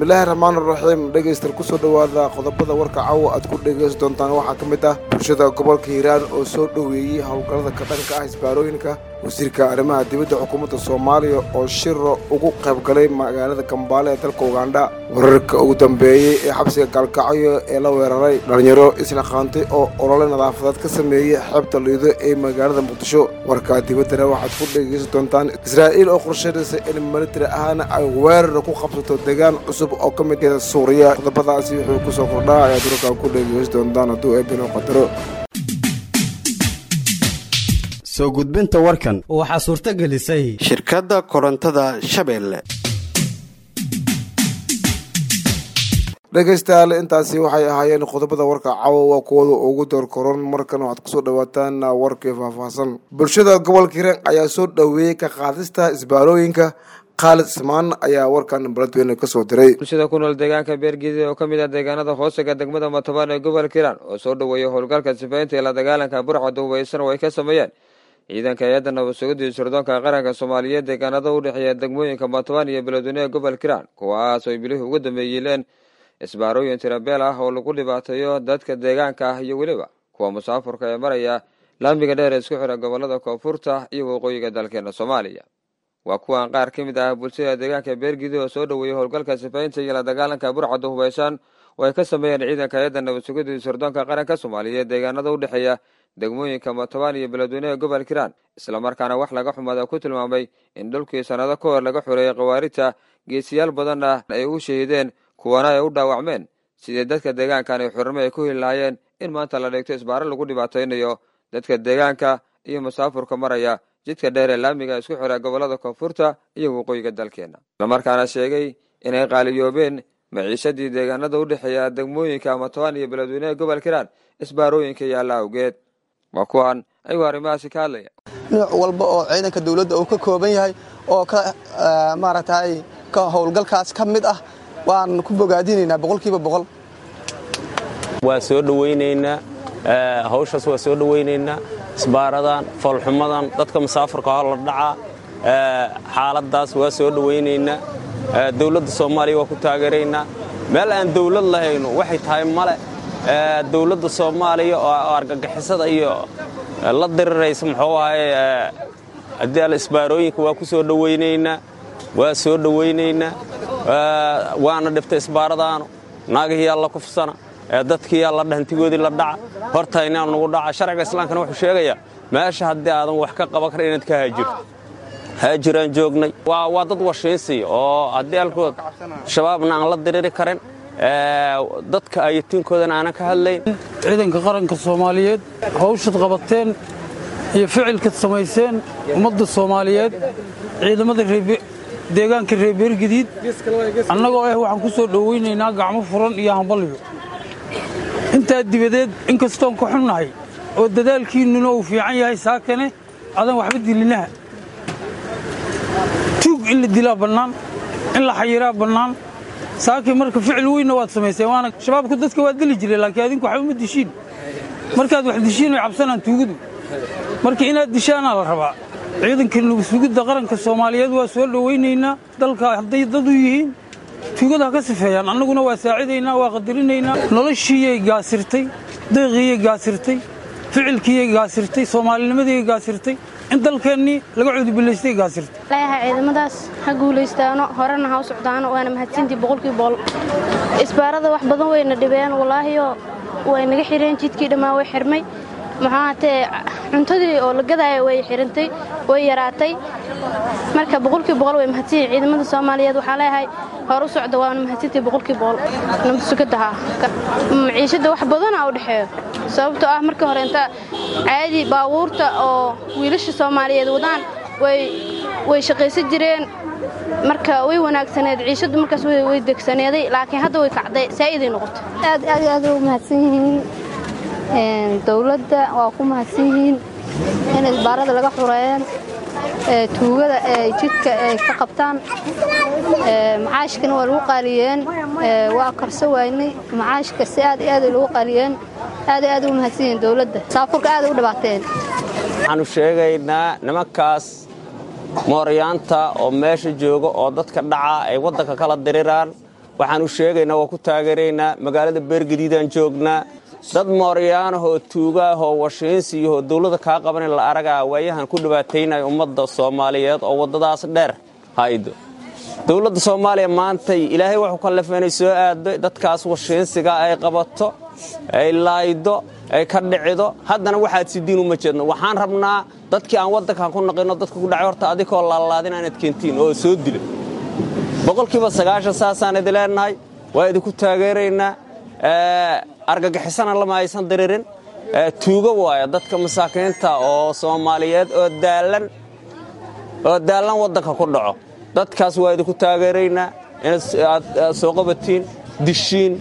bismillaahi raxmaan raxiim dhegaystayaal kusoo dhowaada qodobada warka caawa aad ku dhegaysan doontaan waxaa ka mid ah bulshada gobolka hiiraan oo soo dhoweeyey howlgallada ka dhanka ah isbaarooyinka wasiirka arrimaha dibadda xukuumadda soomaaliya oo shiro ugu qayb galay magaalada kambaale ee dalka ugandha wararka ugu dambeeyey ee xabsiga gaalkacyo ee la weeraray dhallinyaro isla qaantay oo olole nadaafadeed ka sameeyey xeebta liido ee magaalada muqdisho warka dibaddana waxaad ku dhegaysan doontaan israa'iil oo qorshaynaysa in militari ahaana ay weerar ku qabsato deegaan cusub oo ka mid yaha suuriya qodobadaasi wuxuu kusoo kordhaa ayaad warkaa ku dhegaysan doontaan hadduu eebino qadaro soo gudbinta warkan waxaa suurto gelisay shirkadda korontada shabeelle dhegaystayaal intaasi waxay ahaayeen qodobada warka caawa waa kuwada ugu door koron markan waxaad kusoo dhawaataan warkii faahfaahsan bulshada gobolka hiiraan ayaa soo dhoweeyey ka qaadista isbaarooyinka khaalid ismaan ayaa warkan baladweyne kasoo diray bulshada ku nool deegaanka beergidi oo ka mid ah deegaanada hoosega degmada matobaan ee gobolka hiiraan oo soo dhoweeyay howlgalka sifaynta ee la dagaalanka burcada hubaysan oo ay ka sameeyeen ciidanka hay-adda nabad sugidda iyo sirdoonka qaranka soomaaliyeed deegaanada u dhexeeya degmooyinka matobaan iyo beledweyne ee gobolka hiiraan kuwaas oo bilihii ugu dambeeyileen isbaarooyin tirabeel ah oo lagu dhibaateeyo dadka deegaanka ah iyo weliba kuwa musaafurka ee maraya laamiga dheer ee isku xira gobolada koonfurta iyo waqooyiga dalkeena soomaaliya waa kuwan qaar ka mid ah bulshada deegaanka beergidi oo soo dhoweeyey howlgalka sifaynta iyo la dagaalanka burcada hubaysan oo ay ka sameeyeen ciidanka hay-adda nabad sugidda iyo sirdoonka qaranka soomaaliyeed deegaanada u dhexeeya degmooyinka matobaan iyo beledweyne ee gobolka hiiraan islamarkaana wax laga xumada ku tilmaamay in dhulkii sannado ka hor laga xoreeyey khawaarijta geesiyaal badanna ay u shahiideen kuwana ay u dhaawacmeen sidii dadka deegaankan ay xurimo ay ku heli lahaayeen in maanta la dhigto isbaaro lagu dhibaataynayo dadka deegaanka iyo musaafurka maraya jidka dheer ee laamiga isku xira gobolada koonfurta iyo waqooyiga dalkeena islamarkaana sheegay inay qaaliyoobeen maciishadii deegaanada u dhexeeya degmooyinka matobaan iyo beledweyne ee gobolka hiiraan isbaarooyinka yaalla awgeed waa kuwan ayuu arrimahaasi ka hadlaya nooc walba oo ciidanka dowladda uu ka kooban yahay oo ka maaragtay ka howlgalkaas ka mid ah waan ku bogaadinaynaa boqolkiiba boqol waa soo dhowaynaynaa hawshaas waa soo dhowaynaynaa isbaaradan foolxumadan dadka musaafurka hor la dhacaa xaaladdaas waa soo dhowaynaynaa dowladda soomaaliya waa ku taageeraynaa meel aan dowlad lahayno waxay tahay male dowladda soomaaliya oo argagixisada iyo la diriraysa muxuu ahay haddii al isbaarooyinka waa ku soo dhowaynaynaa waa soo dhowaynaynaa waana dhiftay isbaaradaanu naagihiyaa la kufsana dadkiiyaa la dhahantigoodii la dhaca hortaynaa nugu dhaca sharciga islaamkana wuxuu sheegayaa meesha haddii aadan wax ka qaban karin inaad ka haajirto haajiraan joognay waa dad washiinsiya oo haddii alkood shabaabna aan la diriri karin dadka ayatiinkoodana aanan ka hadlayn ciidanka qaranka soomaaliyeed hawshad qabateen iyo ficilkad samayseen ummadda soomaaliyeed ciidamada deegaanka reer beergadiid annagoo ah waxaan ku soo dhowaynaynaa gacmo furan iyo hambalyo intaa dibadeed inkastoon ka xunnahay oo dadaalkiinnuna uu fiican yahay saakane adan waxba dilinaha tuug in la dilaa bannaan in la xayiraa bannaan saakii marka ficil weynna waad samayseen waana shabaabku dadka waa dili jiray laakiin adinku waxba ma dishiin markaad wax dishiin way cabsanaan tuugadu marka inaad dishaanaa la rabaa ciidanka nugsugidda qaranka soomaaliyeed waa soo dhowaynaynaa dalka hadday dad u yihiin tuugada ha ka sifeeyaan annaguna waa saacidaynaa waa qadarinaynaa noloshiiyay gaasirtay deeqiiyay gaasirtay ficilkiiyay gaasirtay soomaalinimadiyay gaasirtay in dalkeennii laga cudubilaystay gaasirtay leeyahay ciidamadaas ha guulaystaano horena ha u socdaano waana mahadsantii boqolkii boqol isbaarada wax badan wayna dhibeen walaahiyoo way naga xireen jidkii dhammaa way xirmay maxaatee cuntadii oo la gadaaya way xirantay way yaraatay marka boqolkii boqol way mahadsanyihin ciidamada soomaaliyeed waxaa leeyahay hor u socda waana mahadsantii boqolkii boqol nabadsugadaha maciishadda wax badana u dhexeeyo sababtoo ah markii hore inta caadi baabuurta oo wiilasha soomaaliyeed wadaan way shaqaysan jireen marka way wanaagsaneed ciishaddu markaas way degsaneeday laakiin hadda way kacday saa'iday noqotay aad aad aad u mahadsan yihiin dowladda waa ku mahadsan yihiin in isbaarada laga xureeyeen tuugada ay jidka ay ka qabtaan macaashkana waa lagu qaaliyeen waa karso waynay macaashka si aad iyo aad ay lagu qaaliyeen aad iyo aad u mahadsan yihiin dowladda saafurka aad ay u dhibaateen waxaanu sheegaynaa nimankaas mooryaanta oo meesha jooga oo dadka dhaca ay waddanka kala diriraan waxaan u sheegaynaa waa ku taageeraynaa magaalada beergadiidaan joognaa dad mooryaanahoo tuugaahoo washiinsiiyahoo dawladda kaa qabanin la aragaa waayahan ku dhibaataynaya ummadda soomaaliyeed oo waddadaas dheer haydo dowladda soomaaliya maantay ilaahay wuxuu ka lafeenay soo aado dadkaas washiinsiga ay qabato ay laaydo ay ka dhicido haddana waxaad sidiin uma jeedno waxaan rabnaa dadkii aan waddankan ku naqino dadka ku dhacay horta adikoo laalaadin inaad keentiin oo soo dila boqolkiiba sagaashan saasaan idin leenahay waa idinku taageeraynaa argagixisana lama aysan diririn tuugo waaya dadka masaakiinta oo soomaaliyeed oo daallan oo daallan waddanka ku dhaco dadkaas waa idinku taageeraynaa inaad soo qabatiin dishiin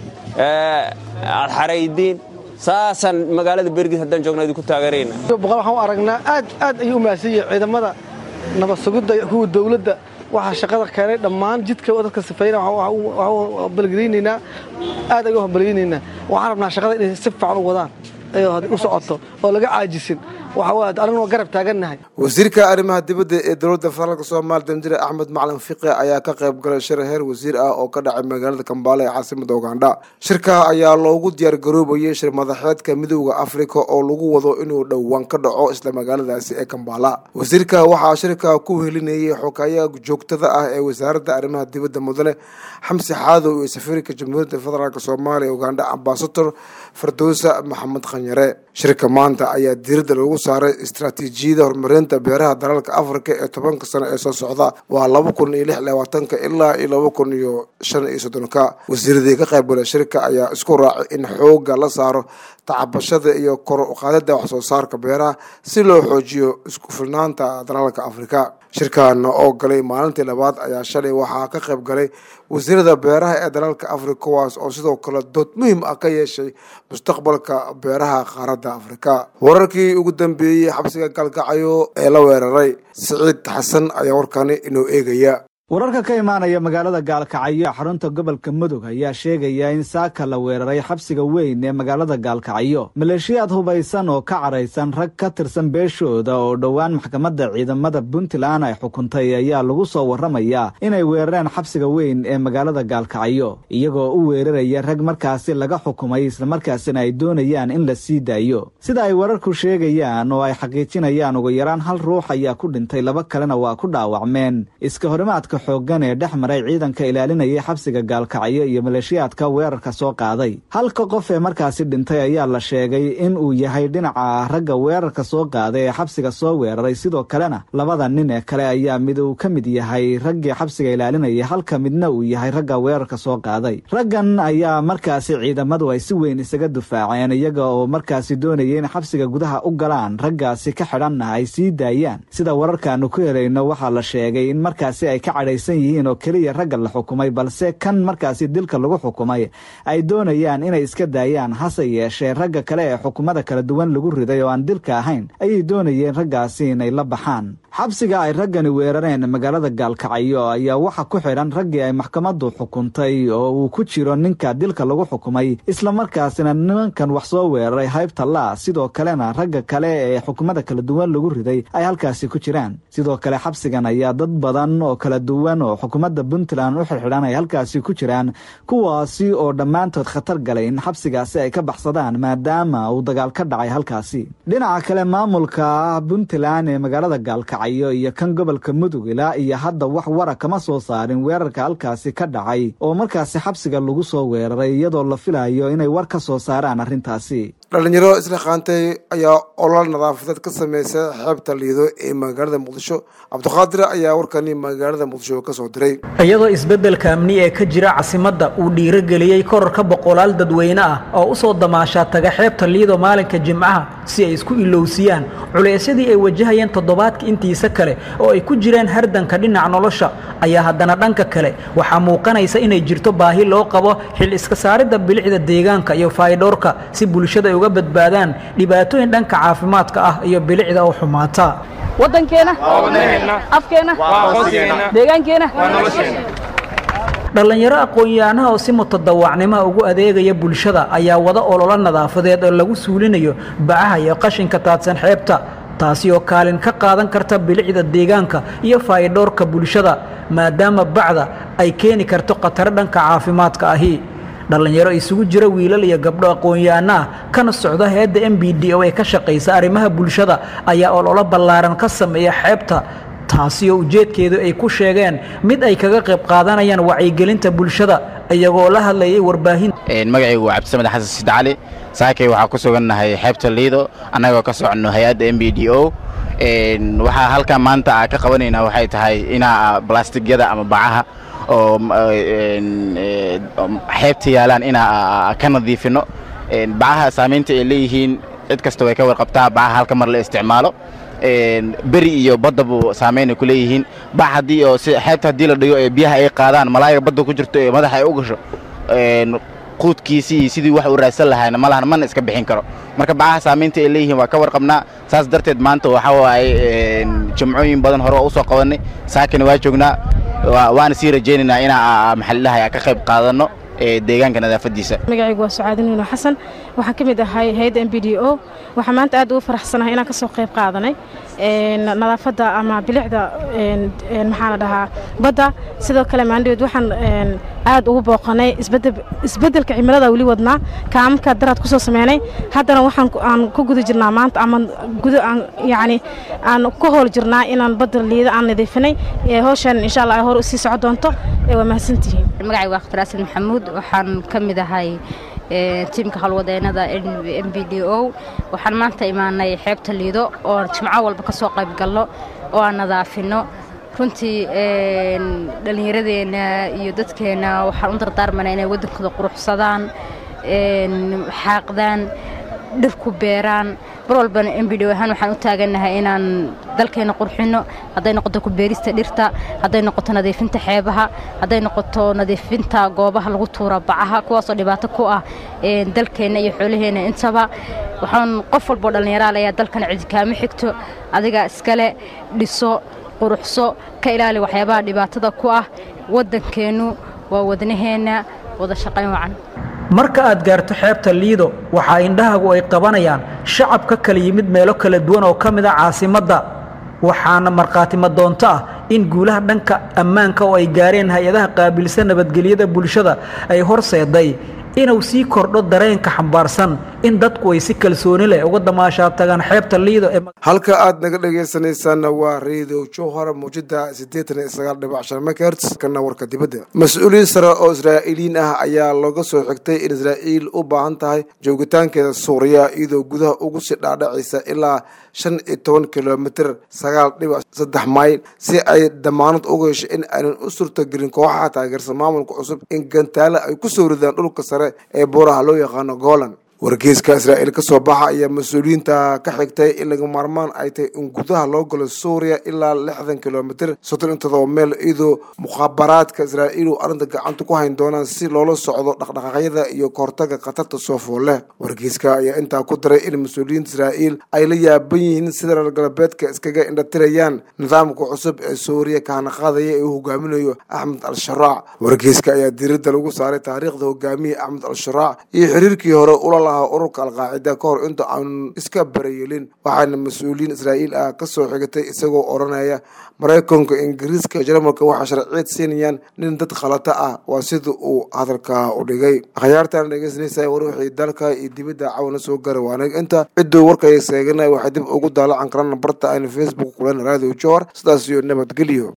aad xaraydiin saasaan magaalada bergid haddaan joogna idinku taageeraynaa waxaan u aragnaa aad aad ayuu u mahadsan yahay ciidamada nabad sugidda kuwa dawladda waxaa shaqada keenay dhammaan jidka dadka sifayna waxaan balgelinaynaa aad ayuu balgelinaynaa waxaan rabnaa shaqada inay si fiican u wadaan u socoto oo laga caajisin aniguna garab taagannahay wasiirka arrimaha dibadda ee dowladda federaalk soomaaliya danjire axmed macalin fiqi ayaa ka qayb galay shir heer wasiir ah oo ka dhacay magaalada kambaale ee caasimada ugandha shirka ayaa loogu diyaar garoobayay shir madaxeedka midooda afrika oo lagu wado inuu dhowaan ka dhaco isla magaaladaasi ee kambaala wasiirka waxaa shirka ku helinayay xogayaha joogtada ah ee wasaaradda arrimaha dibadda mudane xamsi xaadow iyo safiirka jamhuuriyadda federaalk soomaaliya ugandha ambasador fardowsa maxamed khanyare shirka maanta ayaa diiradda lagu saaray istaraatiijiyada horumarinta beeraha dalalka afrika ee tobanka sano ee soo socda waa laba kun iyo lix labaatanka ilaa iyo laba kun iyo shan iyo soddonka wasiiradii ka qaybgala shirka ayaa isku raacay in xooga la saaro tacabashada iyo kor uqaadida wax soo saarka beeraha si loo xoojiyo isku filnaanta dalalka afrika shirkan oo galay maalintii labaad ayaa shalay waxaa ka qayb galay wasiirada beeraha ee dalalka afrika kuwaas oo sidoo kale dood muhiim ah ka yeeshay mustaqbalka beeraha qaaradda afrika wararkii ugu dambeeyey xabsiga galgacayo ee la weeraray siciid xasan ayaa warkani inoo eegaya wararka ka imaanaya magaalada gaalkacyo ee xarunta gobolka mudug ayaa sheegaya in saaka la weeraray xabsiga weyn ee magaalada gaalkacyo maleeshiyaad hubaysan oo ka caraysan rag ka tirsan beeshooda oo dhowaan maxkamadda ciidamada puntland ay xukuntay ayaa lagu soo warramayaa inay weerareen xabsiga weyn ee magaalada gaalkacyo iyagoo u weeraraya rag markaasi laga xukumay islamarkaasina ay doonayaan in la sii daayo sida ay wararku sheegayaan oo ay xaqiijinayaan ugu yaraan hal ruux ayaa ku dhintay laba kalena waa ku dhaawacmeen iska horimaadka xoogan ee dhex maray ciidanka ilaalinayay xabsiga gaalkacyo iyo maleeshiyaadka weerarka soo qaaday halka qof ee markaasi dhintay ayaa la sheegay in uu yahay dhinaca ragga weerarka soo qaaday ee xabsiga soo weeraray sidoo kalena labada nin ee kale ayaa mid uu ka mid yahay raggii xabsiga ilaalinayay halka midna uu yahay ragga weerarka soo qaaday raggan ayaa markaasi ciidamadu ay si weyn isaga dufaaceen iyaga oo markaasi doonaya in xabsiga gudaha u galaan raggaasi ka xidhanna ay sii daayaan sida wararkaanu ku helayno waxaa la sheegay in markaasi ay ka yihiin oo keliya ragga la xukumay balse kan markaasi dilka lagu xukumay ay doonayaan inay iska daayaan hase yeeshee ragga kale ee xukumada kala duwan lagu riday oo aan dilka ahayn ayay doonayeen raggaasi inay la baxaan xabsiga ay raggani weerareen magaalada gaalkacyo ayaa waxa ku xidhan raggii ay maxkamaddu xukuntay oo uu ku jiro ninka dilka lagu xukumay islamarkaasina nimankan wax soo weeraray haybta laa sidoo kalena ragga kale ee xukumada kala duwan lagu riday ay halkaasi ku jiraan sidoo kale xabsigan ayaa dad badan oo kala duwan oo xukuumadda puntland u xirxidhan ay halkaasi ku jiraan kuwaasi oo dhammaantood khatar galay in xabsigaasi ay ka baxsadaan maadaama uu dagaal ka dhacay halkaasi dhinaca kale maamulka puntland ee magaalada gaalkacyo iyo kan gobolka mudug ilaa iyo hadda wax wara kama soo saarin weerarka halkaasi ka dhacay oo markaasi xabsiga lagu soo weeraray iyadoo la filayo inay war ka soo saaraan arrintaasi dhalinyaro isla qaantay ayaa olol nadaafadeed ka sameysay xeebta liido ee magaalada muqdisho cabdiqaadir ayaa warkani magaalada muqdisho ka soo diray iyadoo isbeddelka amni ee ka jira caasimadda uu dhiirogeliyey korarka boqolaal dadweyne ah oo u soo damaashaa taga xeebta liido maalinka jimcaha si ay isku ilowsiyaan culeysyadii ay wajahayeen toddobaadka intiisa kale oo ay ku jireen hardanka dhinaca nolosha ayaa haddana dhanka kale waxaa muuqanaysa inay jirto baahi loo qabo xil iska saaridda bilicda deegaanka iyo faydhoorka si bulshada ay uga badbaadaan dhibaatooyin dhanka caafimaadka ah iyo bilicda oo xumaata waddankeena afkeena deegaankeena dhallinyaro aqoon-yahanaha oo si mutadawacnimoa ugu adeegaya bulshada ayaa wada ololo nadaafadeed oo lagu suulinayo bacaha iyo qashinka taadsan xeebta taasi oo kaalin ka qaadan karta bilicda deegaanka iyo faayidhowrka bulshada maadaama bacda ay keeni karto khataro dhanka caafimaadka ahi dhallinyaro isugu jira wiilal iyo gabdho aqoon-yahanno ah kana socda heedda m b d oo ay ka shaqaysa arrimaha bulshada ayaa ololo ballaaran ka sameeya xeebta taasi oo ujeedkeedu ay ku sheegeen mid ay kaga qayb qaadanayaan wacyigelinta bulshada iyagoo la hadlayay warbaahin magacaygu waa cabdisamed xasan sid cali saakay waxaa ku sugannahay xeebta liido annagoo ka soconno hay-adda m b d o waxaa halkan maanta ka qabanaynaa waxay tahay inaa balastigyada ama bacaha oo xeebta yaalaan inaa ka nadiifino bacaha saamaynta ay leeyihiin cid kasta way ka warqabtaa bacaha halka mar la isticmaalo beri iyo baddabu saamaynay ku leeyihiin bac haddii oo xeebta haddii la dhigo ee biyaha ay qaadaan malaayiga badda ku jirto ee madaxa ay u gasho quudkiisii iyo sidii wax uu raadsan lahayna malahan mana iska bixin karo marka bacaha saamaynta ay leeyihiin waa ka warqabnaa saas darteed maanta waxa waaye jimcooyin badan hore waa u soo qabannay saakina waa joognaa waana sii rajaynaynaa inaa maxallidahay ka qayb qaadanno deegaanka nadaafadiisa magacaygu waa sucaadi nuuno xasan waxaan ka mid ahay hay-adda m b d o waxaan maanta aad ugu faraxsanahay inaan ka soo qayb qaadanay nadaafadda ama bilicda maxaa la dhahaa badda sidoo kale maandhaweed waxaan aad ugu booqanay isbeddelka cimilada weli wadnaa kaamamka daraad kusoo sameynay haddana waxaan aan ku guda jirnaa maanta ama guda aan yacni aan ku howl jirnaa inaan badda liida aan nadiifinay howshan insha allah ay hor usii soco doonto waa mahadsantihiin magacaygu waa khtar asan maxamuud waxaan ka mid ahay tiimka howlwadeennada m b d o waxaan maanta imaanay xeebta liido oo jimco walba ka soo qayb galno oo aan nadaafino runtii dhallinyaradeenna iyo dadkeenna waxaan u dardaarmanaa inay waddankooda quruxsadaan xaaqdaan dhirku beeraan mar walbana m b d ahaan waxaan u taagannahay inaan dalkeenna qurxinno hadday noqoto ku beerista dhirta hadday noqoto nadiifinta xeebaha hadday noqoto nadiifinta goobaha lagu tuura bacaha kuwaasoo dhibaato ku ah dalkeenna iyo xoolaheenna intaba waxaan qof walboo dhallinyaraal ayaa dalkan cidi kaama xigto adiga iskale dhiso quruxso ka ilaali waxyaabaha dhibaatada ku ah waddankeennu waa wadnaheenna wada shaqayn wacan marka aad gaarto xeebta liido waxaa indhahagu ay qabanayaan shacab ka kala yimid meelo kala duwan oo ka mid a caasimadda waxaana markhaatimo doonto ah in guulaha dhanka ammaanka oo ay gaareen hay-adaha qaabilsan nabadgelyada bulshada ay horseeday inuu sii kordho dareenka xambaarsan in dadku ay si kalsooni leh uga damaashaa tagaan xeebta liido ee halka aad naga dhagaysanaysaan waa radio jowhar muujada siddeetan iyo sagaal dhibac shan megahertz kana warka dibadda mas-uuliyiin sare oo israa'iiliyiin ah ayaa looga soo xigtay in israa'iil u baahan tahay joogitaankeeda suuriya iyadoo gudaha ugu sii dhaadhacaysa ilaa shan iyo toban kilomitir sagaal dhibac saddex mayl si ay damaanad uga hesho in aanan u suurtagelin kooxaha taageersan maamulka cusub in gantaale ay ku soo ridaan dhulka sare ee buuraha loo yaqaano golan wargeyska israa'iil ka soo baxa ayaa mas-uuliyiinta ka xigtay in laga maarmaan ay tahay in gudaha loo galo suuriya ilaa lixdan kilomitir soddon iyo todoba meel iyadoo mukhaabaraadka israa'iil uu arrinta gacanta ku hayn doonaan si loola socdo dhaqdhaqaaqyada iyo kahortaga khatarta soo foole wargeyska ayaa intaa ku daray in mas-uuliyiinta israa'iil ay la yaaban yihiin sida reer galbeedka iskaga indhatirayaan nidaamka cusub ee suuriya kahana qaadaya ee uu hogaaminayo axmed al-sharaac wargeyska ayaa diiradda lagu saaray taariikhda hogaamiya axmed al-sharaac iyo xiriirkii hore ula ururka alqaacida ka hor inta aanu iska barayeelin waxaana mas-uuliyiin israa'iil ah ka soo xigatay isagoo odhanaya maraykanka ingiriiska jarmalka waxaa sharciyeed siinayaan nin dad khalata ah waa sida uu hadalka u dhigay akhyaartaan dhegeysanaysa war wixii dalka iyo dibadda cawana soo gara waanag inta cidduu warkay seeganaya waxay dib ugu daalacan karaan barta aynu facebook kulen radio johor sidaas iyo nabadgelyo